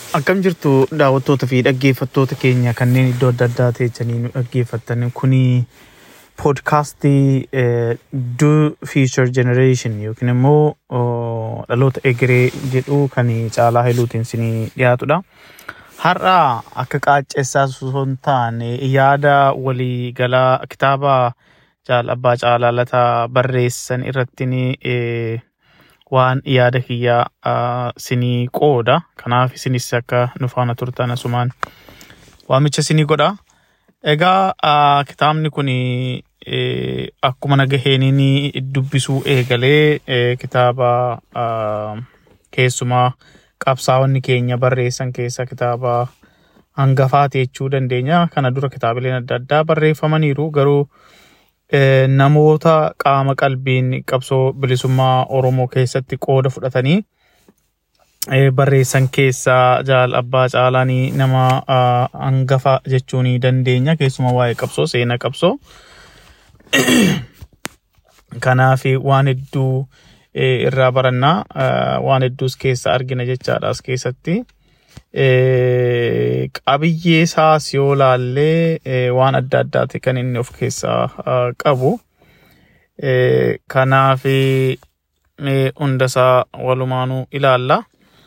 Akkam jirtu daawwattoota fi dhaggeeffattoota keenya kanneen iddoo adda addaa teessanii nu dhaggeeffattan kuni poodkaastii Do Future Generation yookiin immoo oh, dhaloota egeree jedhu kan caalaa heluutiin isinii dhiyaatudha. Har'a akka qaaccessaa osoo hin taane yaada walii galaa kitaaba jaal abbaa caalaa lataa barreessan irratti eh, waan yaada kiyyaa ah, isinii qooda. Kanaaf isinis akka nu faana turtan asumaan waamicha isinii godha. Egaa ah, kitaabni kun akkuma nagaheeniin dubbisuu eegalee eh, kitaaba ah, keessumaa qabsaa'onni keenya barreessan keessaa kitaaba hangafaati jechuu dandeenya. Kana dura kitaabileen adda addaa barreeffamaniiru garuu eh, namoota qaama qalbiin qabsoo bilisummaa Oromoo keessatti qooda fudhatanii eh, barreessan keessaa jaal abbaa caalaanii nama ah, hangafa jechuu ni dandeenya. Keessumaa waa'ee qabsoo seenaa qabsoo. Kanaaf waan hedduu eh, irraa barannaa ah, waan hedduus keessa argina jechaadha as keessatti. Eh, qabiyyee isaas yoo laallee eh, waan adda addaati kan inni of keessaa ah, qabu. Eh, Kanaaf eh, hundasaa walumaanuu ilaalla.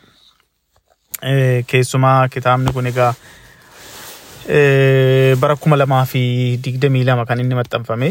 Eh, Keessumaa kitaabni kun egaa eh, bara kuma lamaa fi digdamii lama kan inni maxxanfame.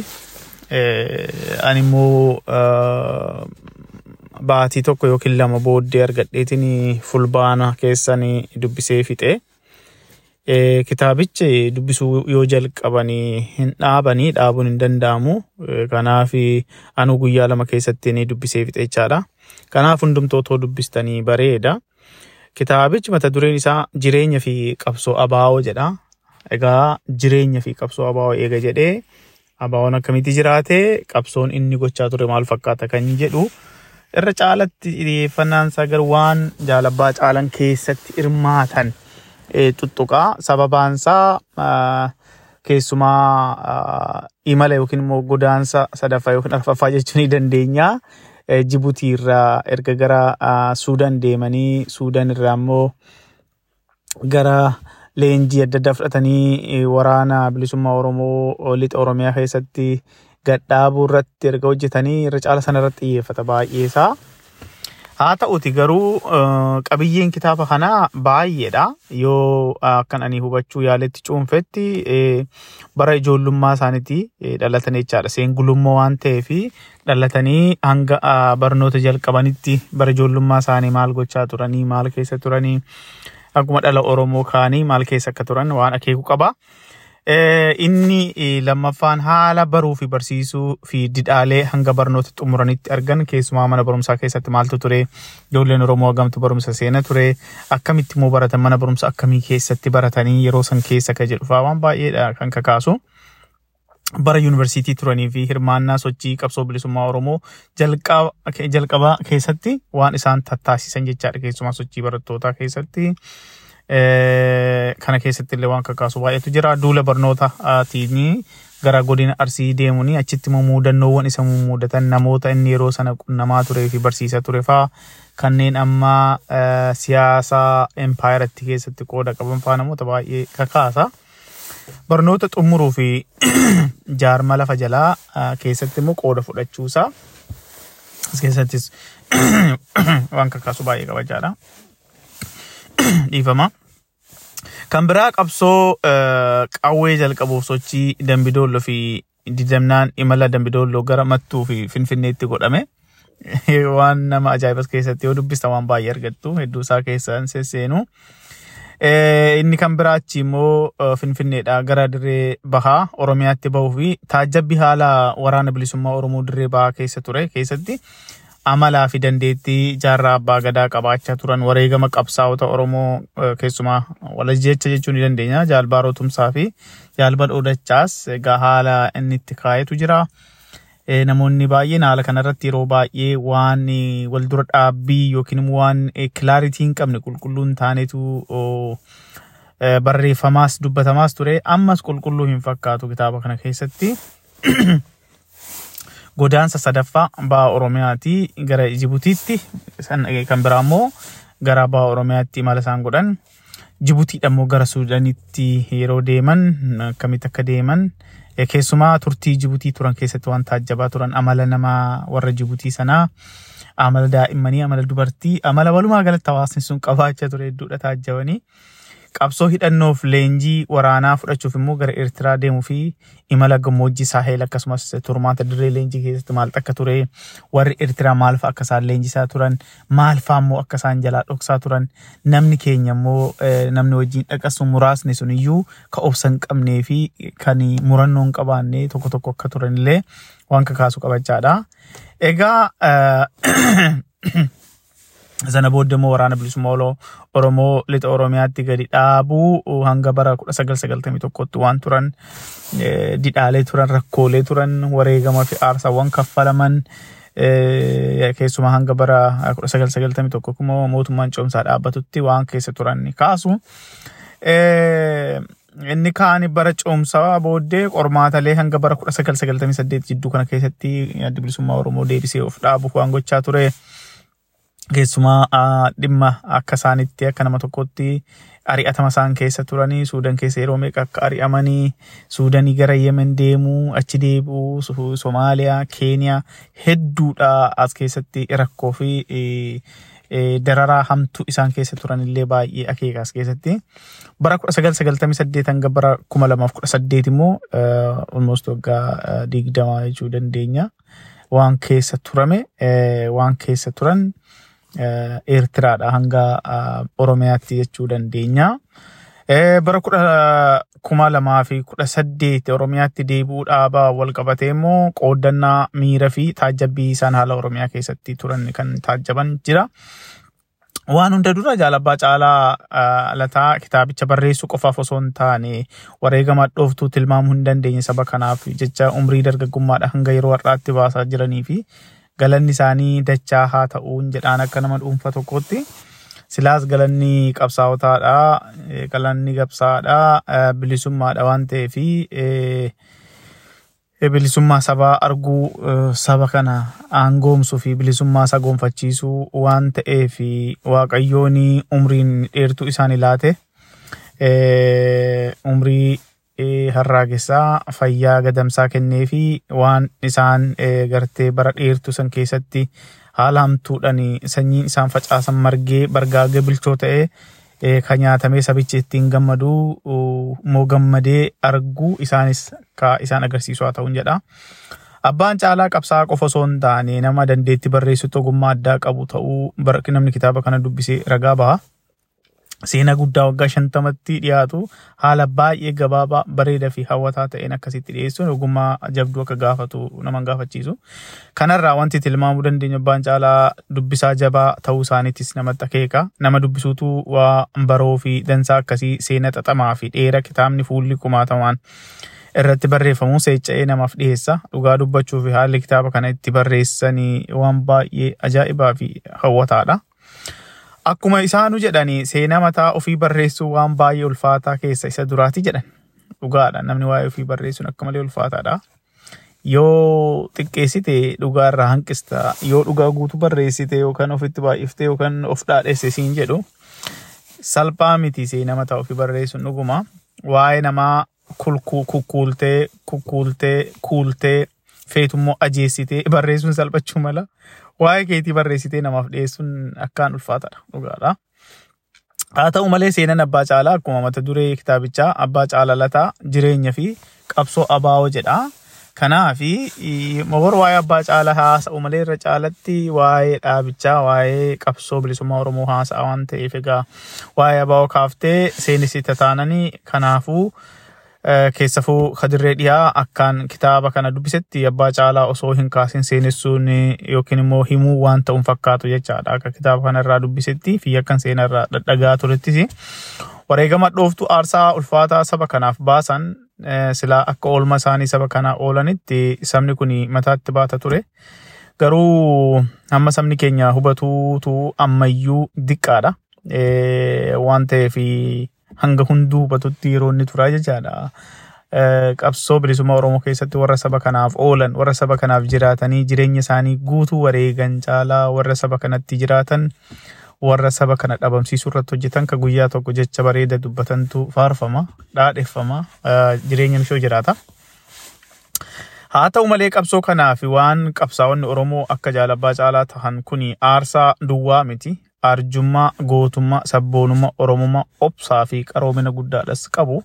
Eh, Ani immoo ah, baatii tokko yookiin lama booddee argadheetiin fulbaana keessan dubbisee fixe. Eh, Kitaabichi dubbisuu yoo jalqabanii hin dhaabanii dhaabuun hin danda'amu. Eh, Kanaaf anuu guyyaa lama keessatti ni dubbisee fixe jechaadha. Kanaaf hundumtuu otoo dubbistanii bareeda. Kitaabichi mata dureen isaa jireenya fi qabsoo abaa'oo jedha. Egaa jireenya fi qabsoo abaa'oo eega jedhee abaa'oon akkamitti jiraate qabsoon inni gochaa ture maal fakkaata kan jedhu irra caalatti xiyyeeffannaan isaa garuu waan jaal abbaa caalan keessatti hirmaatan eh, tuttuqaa sababaan isaa ah, keessumaa ah, imala yookiin immoo godaansa sadaffaa yookiin arfaffaa jechuu ni dandeenya. Eh, Jibuutii irraa erga gara ah, Suudaan deemanii Suudaan irraa immoo gara leenjii adda addaa fudhatanii eh, waraana bilisummaa Oromoo lixa Oromiyaa keessatti gadhaabuu irratti erga hojjetanii irra caala sana irratti xiyyeeffata baay'ee isaa. Haa ta'uti garuu eh, qabiyyeen kitaaba kanaa baay'eedha. Yoo akkan ani hubachuu yaaletti cuunfetti eh, bara ijoollummaa isaaniitti eh, dhalatan jechaadha. Seengulummaa waan ta'eef dhalatanii hanga ah, barnoota jalqabanitti bara ijoollummaa isaanii maal gochaa turanii maal keessa turanii akkuma dhala Oromoo kaanii maal keessa akka turan waan akeeku qaba. Eh, Inni eh, lammaffaan haala baruu fi barsiisuu fi didhaalee hanga barnoota xumuranitti argan keessumaa mana barumsaa keessatti maaltu ture ijoolleen Oromoo hagamtu barumsa seena ture akkamitti immoo baratan mana barumsa akkamii keessatti baratanii yeroo san keessa ka jedhu fa'aa waan baay'eedha kan kakaasu. bara yuunivarsiitii turanii fi hirmaannaa sochii qabsoo bilisummaa Oromoo jalqaba jalqabaa keessatti waan isaan tattaasisan jechaadha keessumaa sochii barattootaa keessatti. Eh, Kana keessatti illee waan kakaasu baay'eetu jira. Duula barnootaatiin gara godina Arsii deemuun achitti immoo muudannoowwan isa muudatan namoota inni yeroo sana qunnamaa turee fi barsiisaa ture fa'aa kanneen amma eh, siyaasa empaayiratti keessatti qooda qaban fa'aa namoota baay'ee kakaasa. Barnoota xumuruu fi jaarma lafa jalaa ah, keessatti immoo qooda fudhachuusaa as keessattis waan kakaasu baay'ee kabajaadha. Dhiifama. Kan biraa qabsoo eh, qawwee jalqabuuf sochii Dambidoollo fi didamnaan imala Dambidoollo gara Mattuu fi Finfinneetti godhame. Waan nama ajaa'ibas keessatti yoo dubbista waan baay'ee argattu hedduu isaa keessaan sesseenu. Eh, Inni kan biraa achi immoo eh, Finfinneedha gara dirree bahaa Oromiyaatti bahuu fi taajjabbi haala waraana bilisummaa Oromoo dirree bahaa keessa ture keessatti amalaa fi dandeettii jaarraa abbaa gadaa qabaachaa turan wareegama qabsaa'ota Oromoo eh, keessumaa walajjecha jechuu ni dandeenya jaalbaaroo tumsaa fi jaalbadhoo dachaas egaa haala inni itti kaayetu jira. Eh, Namoonni baay'een haala kanarratti yeroo baay'ee waan eh, wal dura dhaabbii yookiin immoo waan kilaaritii hin qabne qulqulluu hin taanetu oh, eh, barreeffamaas dubbatamaas ture ammas qulqulluu hin fakkaatu kitaaba kana keessatti. godaansa sadaffaa baha Oromiyaatii gara Jibutiitti san- kan biraa immoo gara baha Oromiyaatti imala isaan godhan Jibutiidha immoo gara Suudaanitti yeroo deeman akkamitti akka deeman keessumaa turtii Jibutii turan keessatti waan taajjabaa turan amala namaa warra Jibutii sanaa amala daa'immanii amala dubartii amala walumaa galatti hawaasni sun qabaachaa ture hedduudha taajjabanii. qabsoo hidhannoof leenjii waraanaa fudhachuuf immoo gara Eertiraa deemuu fi imala gammoojjii saaheel akkasumas turmaata dirree leenjii keessatti maal akka ture warri Eertiraa maal fa'a akka isaan leenjisaa turan maal fa'a immoo akka isaan jalaa dhoksaa turan namni keenya immoo namni wajjin dhaqasu muraasni sun iyyuu ka obsa hin qabnee fi kan murannoo hin qabaanne tokko tokko akka turan illee waan kakaasu qabachaadha. Egaa sana booda immoo waraana bilisummaa Oromoo lixa Oromiyaatti gadi dhaabuu hanga bara 1991tti waan turan didhaalee turan rakkoolee turan wareegama fi aarsaawwan kaffalaman keessumaa hanga bara 1991 immoo mootummaan ce'umsaa dhaabbatutti waan keessa turan kaasu. Inni kaan bara ce'umsaa booddee qormaatalee hanga bara 1998 jidduu kana keessatti adda bilisummaa Oromoo deebisee of dhaabuuf waan gochaa ture. Keessumaa dhimma akka isaanitti akka nama tokkotti ari'atama isaan keessa turanii Suudaan keessa yeroo meeqa akka ari'amanii Suudaanii gara Yemen deemuu achi deebi'uu Somaaliyaa Keeniyaa hedduudha as keessatti rakkoo fi dararaa hamtuu isaan keessa turan illee baay'ee akeeka as keessatti. Bara 1998 hanga bara 2018 immoo almost waggaa digdamaa jechuu dandeenya. Waan keessa turame waan keessa turan Eertiraadha hanga Oromiyaatti jechuu dandeenya. Bara kuma lamaa fi kudha saddeet Oromiyaatti deebi'uu dhaabaa wal qabatee immoo qooddannaa miira fi taajjabbii isaan haala Oromiyaa keessatti turan kan taajjaban jira. Waan hunda dura jaalabbaa caalaa lataa kitaabicha barreessuu qofaaf osoo hin taane wareegama dhooftuu tilmaamuu hin dandeenye saba kanaaf jecha umrii dargaggummaadha hanga yeroo har'aatti baasaa jiranii fi galanni isaanii dachaa haa ta'uun jedhaan akka nama dhuunfa tokkotti. Silaas galanni qabsaa'otaadha. Galanni qabsaadha. Bilisummaadha waan ta'eef bilisummaa sabaa arguu saba kana aangoomsuu fi bilisummaa isaa gonfachiisuu waan ta'eef waaqayyoon umriin dheertuu isaan laate umrii harraagessaa fayyaa gadamsaa kennee fi waan isaan gartee bara dheertuu san keessatti haala hamtuudhaan sanyiin isaan facaasan margee bargaagee bilchoo ta'ee kan nyaatamee sabichi ittiin gammadu immoo gammadee arguu isaanis ka isaan agarsiisu haa ta'uun jedha. Abbaan caalaa qabsaa qofa osoo hin taane nama dandeetti barreessutti ogummaa addaa qabu ta'uu namni kitaaba kana dubbisee ragaa baha. Seenaa guddaa waggaa shantamatti dhiyaatu haala baay'ee gabaabaa bareedaa fi hawwataa ta'een akkasitti dhiyeessuun ogummaa jabduu akka gaafatu nama gaafachiisu. Kanarraa wanti tilmaamuu dandeenyu abbaan caalaa dubbisaa jabaa ta'uu isaaniittis namatti akeeka. Nama dubbisuutu waa baroo fi dansaa akkasii seenaa xaxamaa fi dheera kitaabni fuulli kumaatamaan irratti barreeffamu seecha'ee namaaf dhiyeessa. Dhugaa dubbachuu fi haalli kitaaba kana itti barreessanii waan baay'ee ajaa'ibaa fi hawwataadha. Akkuma isaanu jedhani seenaa mataa ofii barreessuu waan baay'ee ulfaataa keessa isa duraati jedhan. Dhugaadha namni waa'ee ofii barreessuun akka malee ulfaataadha. Yoo xiqqeessite dhugaa irraa hanqista. Yoo dhugaa guutuu barreessite yookaan ofitti baay'iftee yookaan of dhaadhesse siin jedhu salphaa miti seenaa mataa ofii barreessuun dhuguma. Waa'ee namaa kukkuultee kukkuultee kuultee feetummoo ajeessitee barreessuun salphachuu mala. waa'ee keetii barreessitee namaaf dhiyeessuun akkaan ulfaataadha dhugaadha. Haa ta'u malee seenaan abbaa caalaa akkuma mata duree kitaabichaa abbaa caalaa lataa jireenya fi qabsoo abaa'oo jedha. Kanaaf mobor waa'ee abbaa caalaa haasa'u malee irra caalatti waa'ee dhaabichaa waa'ee qabsoo bilisummaa Oromoo haasa'a waan ta'eef egaa waa'ee abaa'oo kaaftee seenessita taananii kanaafuu keessafuu kadirree dhiyaa akkaan kitaaba kana dubbisetti abbaa caalaa osoo hin kaasin seenessuun yookiin immoo himuu waan ta'uun fakkaatu jechaadha akka kitaaba kanarraa dubbisetti fi akkan seenarraa dhadhagaa turettis wareegama dhooftuu aarsaa ulfaataa saba kanaaf baasan silaa akka oolma isaanii saba kanaa oolanitti sabni kun mataatti baata ture. Garuu hamma sabni keenya hubatuutu ammayyuu diqqaadha. Waan ta'eef hanga hunduu hubatutti yeroo inni turaa jechaadha. Qabsoo bilisummaa Oromoo keessatti warra saba kanaaf oolan, warra saba kanaaf jiraatanii jireenya isaanii guutuu wareegan caalaa warra saba kanatti jiraatan warra saba kana dhabamsiisuu irratti hojjetan ka guyyaa tokko jecha bareeda dubbatantu faarfama dhaadheffama jireenya mishoo jiraata. Haa ta'u malee qabsoo kanaa fi waan qabsaa'onni Oromoo akka jaalabbaa caalaa tahan kuni aarsaa duwwaa miti. Arjummaa, gootummaa, sabboonummaa, oromummaa, obsaa fi qaroomina guddaadhas qabu.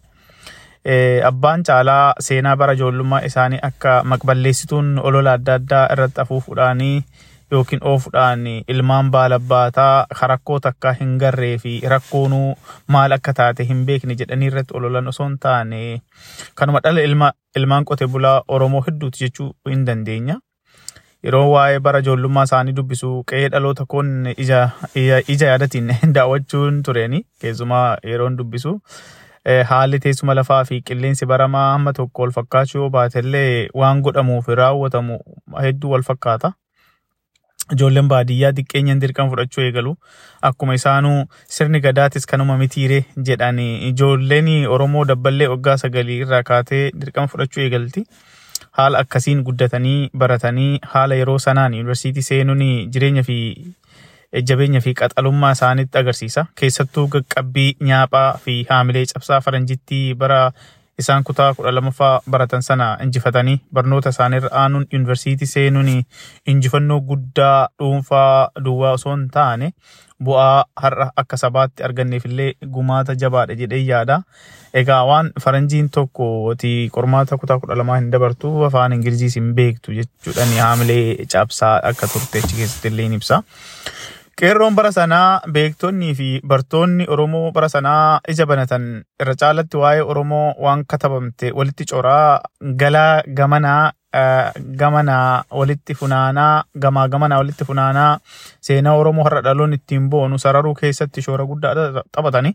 Abbaan caalaa seenaa bara ijoollummaa isaanii akka maqballeessituun olola adda addaa irratti afuufuudhaanii yookiin oofuudhaan ilmaan baalabbaataa rakkoo takkaa hin garree fi rakkoonuu maal akka taate hin beekne jedhanii irratti ololan osoo hin taane kanuma dhala ilmaan qote bulaa Oromoo hedduuti jechuu hin dandeenya. Yeroo waa'ee bara ijoollummaa isaanii dubbisu qe'ee dhaloota koon ija yaadatiin daawwachuun tureeni keessumaa yeroon dubbisu. Haalli teessuma lafaa fi qilleensi baramaa hamma tokko wal fakkaachuu yoo baatellee waan godhamuu fi raawwatamu hedduu wal fakkaata. Ijoolleen baadiyyaa xiqqeenyaan dirqama fudhachuu eegalu. Akkuma isaanuu sirni gadaatis kanuma mitiire jedhani ijoolleen Oromoo dabballee waggaa sagalii irraa kaatee dirqama fudhachuu eegalti. Haala akkasiin guddatanii baratanii haala yeroo sanaan yuunivarsiitii seenuun jireenya fi jabeenya fi qaxalummaa isaanitti agarsiisa. Keessattuu qaqqabbii nyaaphaa fi haamilee cabsaa faranjittii bara isaan kutaa kudha lamaffaa baratan sana injifatanii barnoota isaaniirra aanuun yuunivarsiitii seenuun injifannoo guddaa dhuunfaa duwwaa osoo hin taane bu'aa har'a akka sabaatti arganneef illee gumaata jabaadha jedhee yaada. Egaa waan faranjiin tokko qormaata kutaa kudha lamaa hin dabartu afaan ingiliziis hin beektu jechuudhaan haamilee cabsaa akka turte achi keessatti illee ibsa. Qeerroon bara sanaa beektonnii fi bartoonni Oromoo bara sanaa ija banatan irra caalatti waa'ee Oromoo waan katabamte walitti coraa galaa gamanaa gamanaa walitti funaanaa gamaa gamanaa walitti funaanaa seenaa Oromoo har'a dhaloon ittiin boonu sararuu keessatti shoora guddaa taphatani.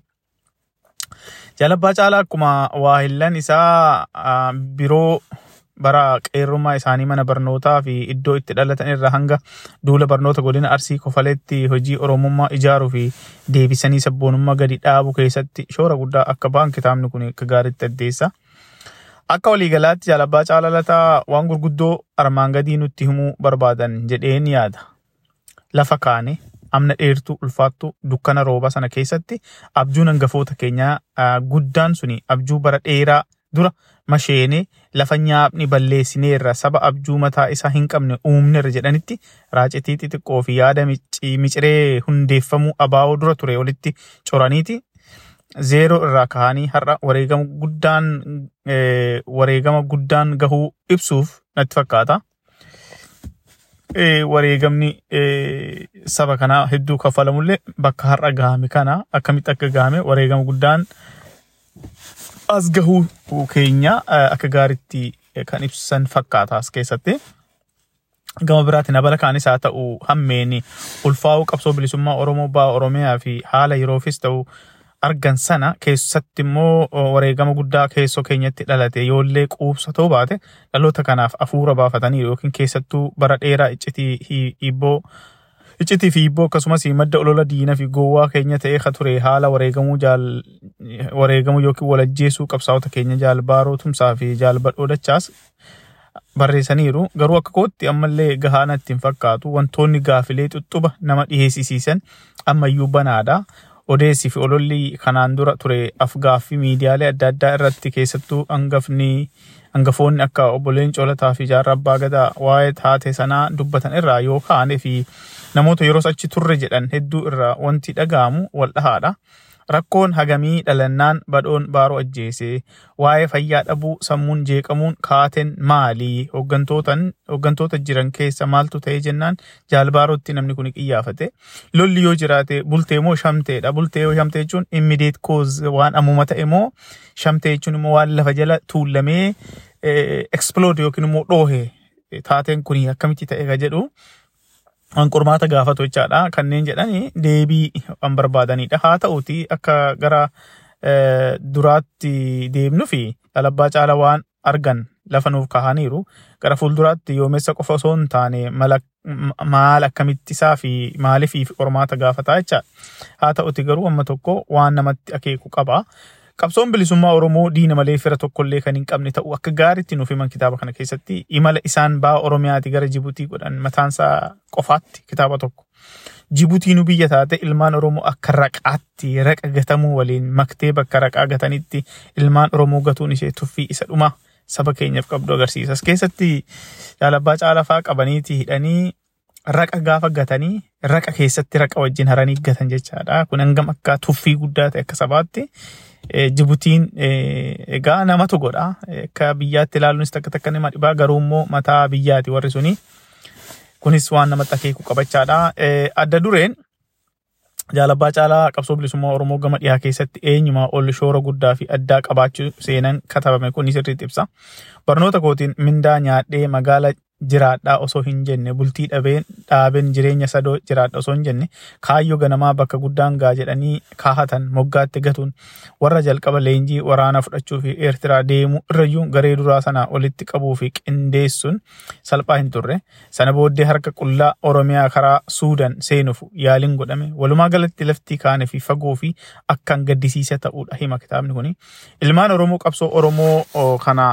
Jaalabbaa caalaa akkuma waahillan isaa biroo bara qeerrummaa isaanii mana barnootaa fi iddoo itti dhalatan irraa hanga duula barnoota godina arsii kofaletti hojii oromummaa ijaaruu fi deebisanii sabboonummaa gadi dhaabu keessatti shoora guddaa akka ba'an kitaabni kun akka gaariitti addeessa. Akka waliigalaatti jaalabbaa caalalataa waan gurguddoo armaan gadii nutti himuu barbaadan jedheen yaada. Lafa kaane amna dheertuu ulfaattuu dukkana rooba sana keessatti abjuun hangafoota keenyaa guddaan suni abjuu bara dheeraa dura masheenee lafa nyaapni balleessineerra saba abjuu mataa isaa hin qabne uumneerra jedhanitti raacitii xixiqqoo fi yaada miciree hundeeffamuu abaa'oo dura ture walitti coraniiti. Zeeroo irraa ka'anii har'a wareegama guddaan wareegama guddaan gahuu ibsuuf natti fakkaata. Wareegamni saba kanaa hedduu kaffalamullee bakka har'a gahame kana akkamitti akka gahame wareegama guddaan as gahuu keenya akka gaariitti kan ibsan fakkaata as keessatti. Gama biraatiin abala kaanis haa ta'u hammeeni ulfaa'uu qabsoo bilisummaa Oromoo ba'a Oromiyaa fi haala yeroofis ta'u argan sana keessatti immoo wareegama guddaa keessoo keenyatti dhalate yoollee quubsa ta'uu baate dhaloota kanaaf afuura baafatanii yookiin keessattuu bara dheeraa iccitii hibboo iccitii fi hibboo akkasumas madda olola diina fi gowwaa keenya ta'ee ka ture haala wareegamuu jaal wareegamuu yookiin walajjeesuu qabsaa'ota keenya jaalbaaroo tumsaa fi jaalbadhoo dachaas barreessaniiru garuu akka kootti ammallee gahaa natti hin fakkaatu wantoonni gaafilee xuxuba nama dhiheessisiisan ammayyuu banaadha. Odeessi fi ololli kanaan dura ture afgaaffii miidiyaalee adda addaa irratti keessattuu hangafni hangafoonni akka obboleen Coolataa fi Jaarraa Abbaa Gadaa waa'ee taate sanaa dubbatan irraa yoo kaane fi namoota yeroo achi turre jedhan hedduu irraa wanti dhaga'amu wal dhahaadha. Rakkoon hagamii dhalannaan badhoon baaroo ajjeese waa'ee fayyaa dhabuu sammuun jeeqamuun kaateen maalii hooggantoota jiran keessa maaltu ta'ee jennaan jaalbaarootti namni kun qiyyaafate lolli yoo jiraate bultee moo shamteedha bultee yoo shamtee jechuun immediate cause waan ammuma ta'e moo shamtee jechuun immoo waan lafa jala tuullamee explode yookiin immoo dhoohe taateen kun akkamitti ta'e ka jedhu. Qormaata gaafatu jechaadha. Kanneen jedhani deebii kan barbaadanidha. Haa ta'uti akka gara duraatti deemnu fi dhalabbaa caala waan argan lafa nuuf kahaniiru. Gara fuulduraatti yoomessa qofa osoo hin taane maal akkamitti isaa fi maaliif qormaata gaafataa jechaadha. Haa ta'uti garuu amma tokko waan namatti akeeku qaba. Qabsoon bilisummaa Oromoo diina malee fira tokkollee kan hin qabne ta'u akka gaariitti nuuf himan kitaaba kana keessatti imala isaan ba'a Oromiyaati gara Jibuutii godhan mataansaa qofaatti kitaaba tokko. Jibutiinuu biyya taate ilmaan Oromoo akka raqaatti raqa gatamuu waliin maktee bakka raqaa gatanitti ilmaan Oromoo gatuun ishee tuffii isa dhuma saba keenyaaf qabdu agarsiisa. As keessatti jaalabbaa caalafaa qabaniiti hidhanii raqa gaafa gatanii raqa keessatti raqa wajjin haranii gatan jechaadha. Kun hangam akka tuffii guddaa ta'e akka sabaatti. Jibutiin egaa namatu godha. Akka biyyaatti ilaaluunis takka takka nama dhibaa garuu immoo mataa biyyaati warri suni. Kunis waan namatti akeeku qabachaadha. Adda dureen jaalabbaa caalaa qabsoo bilisummaa Oromoo gama dhiyaa keessatti eenyumaa ol shoora guddaa fi addaa qabaachuu seenan katabame kun sirriitti ibsa. Barnoota kootiin mindaa nyaadhee magaala jiraadhaa osoo hin jenne bultii dhabeen dhaabeen jireenya sadoo jiraadha osoo hin jenne kaayyoo ganamaa bakka guddaan gaa jedhanii kaahatan moggaatti gatuun warra jalqaba leenjii waraanaa fudhachuu fi eertiraa deemuu irrayyuu garee duraa sanaa olitti qabuu fi qindeessuun salphaa hin turre sana booddee harka qullaa oromiyaa karaa suudan seenuuf yaaliin godhame walumaa galatti laftii kaane fi fagoo fi akkaan gaddisiisa ta'uudha hima kitaabni kuni ilmaan oromoo qabsoo oromoo kana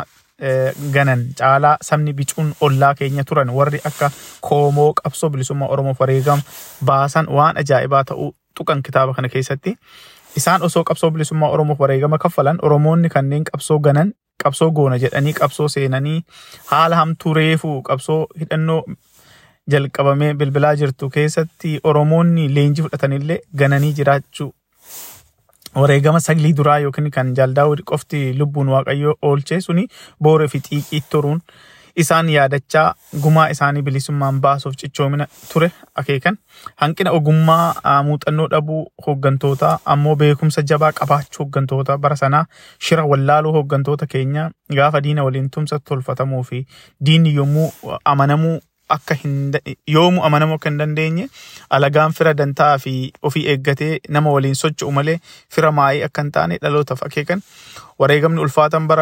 ganan caalaa sabni bicuun ollaa keenya turan warri akka koomoo qabsoo bilisummaa oromoof wareegama baasan waan ajaa'ibaa ta'uu tuqan kitaaba kana keessatti. Isaan osoo qabsoo bilisummaa oromoof wareegama kaffalan oromoonni kanneen qabsoo ganan qabsoo goona jedhanii qabsoo seenanii haala hamtuu reefuu qabsoo hidhannoo jalqabamee bilbilaa jirtu keessatti oromoonni leenjii fudhatanillee gananii jiraachuu wareegama saglii duraa yookiin kan jaaldaawudi qofti lubbuun waaqayyoo oolchee suni booree fi xiiqii turuun isaan yaadachaa gumaa isaanii bilisummaan baasuuf cichoomina ture akeekan hanqina ogummaa muuxannoo dhabuu hooggantootaa ammoo beekumsa jabaa qabaachuu hooggantoota bara sanaa shira wallaaluu hooggantoota keenya gaafa diina waliin tumsa tolfatamuu fi diinni yommuu amanamuu akka hin yoomuu amanamuu akka hin dandeenye alagaan fira dantaa fi ofii eeggatee nama waliin socho'u malee fira maayii akka hin taane dhalootaaf akeekan wareegamni ulfaatan bara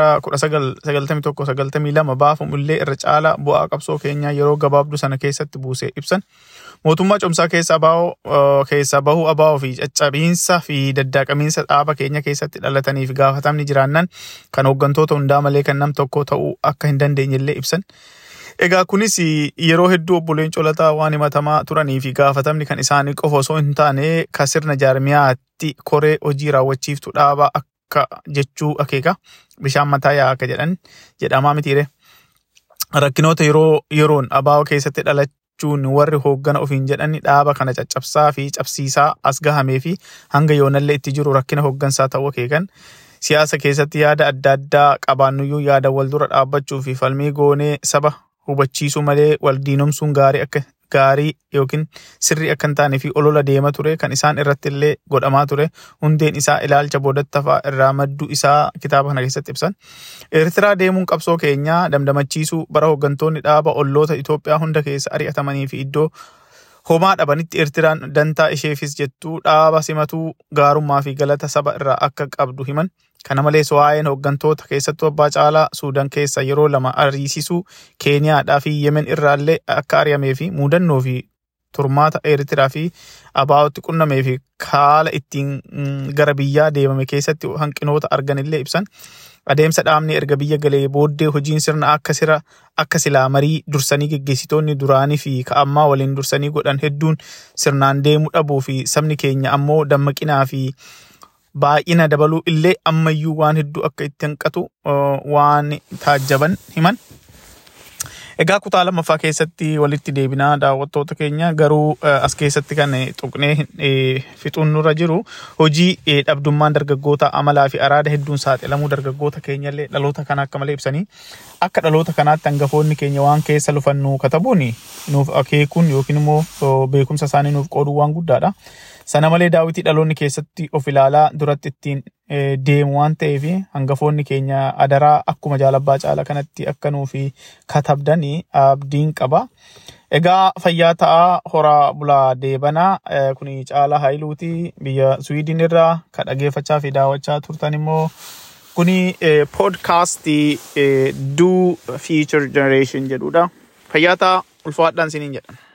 1991-92 baafamu illee irra caalaa bu'aa qabsoo keenyaa yeroo gabaabduu sana keessatti buusee ibsan. Mootummaa cumsaa keessa abaa'oo keessa bahuu abaa'oo fi caccabiinsa fi daddaaqamiinsa dhaaba keenya keessatti dhalatanii fi gaafatamni jiraannan kan hooggantoota hundaa malee kan nam tokko ta'uu akka hin dandeenye illee ibsan. Egaa kunis yeroo hedduu obboleen colataa waan himatamaa turanii fi gaafatamni kan isaanii qofa osoo hin taane kan sirna jaarmiyaatti koree hojii raawwachiiftu dhaabaa akka jechuu akeeka bishaan mataa yaa akka jedhan jedhamaa mitiire. Rakkinoota yeroo yeroon abaa'oo keessatti dhalachuun warri hooggana ofiin jedhani dhaaba kana caccabsaa fi cabsiisaa as gahamee fi hanga yoonallee itti jiru rakkina hooggansaa ta'uu akeekan. Siyaasa keessatti yaada adda addaa qabaannuyyuu yaada wal dura dhaabbachuu fi falmii goonee saba hubachiisuu malee wal diinomsuun gaarii akka gaarii yookiin sirrii akka hin taane fi olola deema ture kan isaan irratti illee godhamaa ture hundeen isaa ilaalcha boodattafaa irraa madduu isaa kitaaba kana keessatti ibsan. Eertiraa deemuun qabsoo keenyaa damdamachiisuu bara hooggantoonni dhaaba olloota Itoophiyaa hunda keessa ari'atamanii fi iddoo homaa dhabanitti Eertiraan dantaa isheefis jettuu dhaaba simatuu gaarummaa fi galata saba irraa akka qabdu himan. Kana malees waa'een hooggantoota keessattuu abbaa caalaa Suudaan keessa yeroo lama ariisisuu Keeniyaadhaa fi Yemen irraallee akka ari'amee fi muudannoo fi turmaata Eertiraa fi abaa'otti qunnamee fi haala ittiin gara biyyaa deemame keessatti hanqinoota arganillee ibsan. Adeemsa dhaabni erga biyya galee booddee hojiin sirna akka sira akka silaa marii dursanii geggeessitoonni duraanii fi ka'ammaa waliin dursanii godhan hedduun sirnaan deemuu dhabuu fi sabni keenya ammoo dammaqinaa fi baay'ina dabaluu illee ammayyuu waan hedduu akka itti hanqatu waan taajjaban himan. Egaa kutaa lammaffaa keessatti walitti deebinaa daawwattoota keenya garuu as keessatti kan tuqnee fixuun nurra jiru hojii dhabdummaan dargaggoota amalaa fi araada hedduun saaxilamuu dargaggoota keenyallee dhaloota kana akka malee ibsanii akka dhaloota kanaatti hangafoonni keenya waan keessa lufannu katabuun nuuf akeekuun yookiin immoo beekumsa isaanii nuuf qooduu waan guddaadha. Sana malee daawwitii dhaloonni keessatti of ilaalaa duratti ittiin deemu waan ta'eef hangafoonni keenya adaraa akkuma jaalabbaa caala kanatti akka nuufi katabdanii abdiin qaba. Egaa fayyaa ta'aa horaa bulaa deebanaa kuni caalaa haayiluuti biyya Swiidin irraa kan dhageeffachaa fi daawwachaa turtan immoo kuni poodkaastii Do Future Generation jedhudha. Fayyaa ta'aa ulfaadhaan siniin jedhan.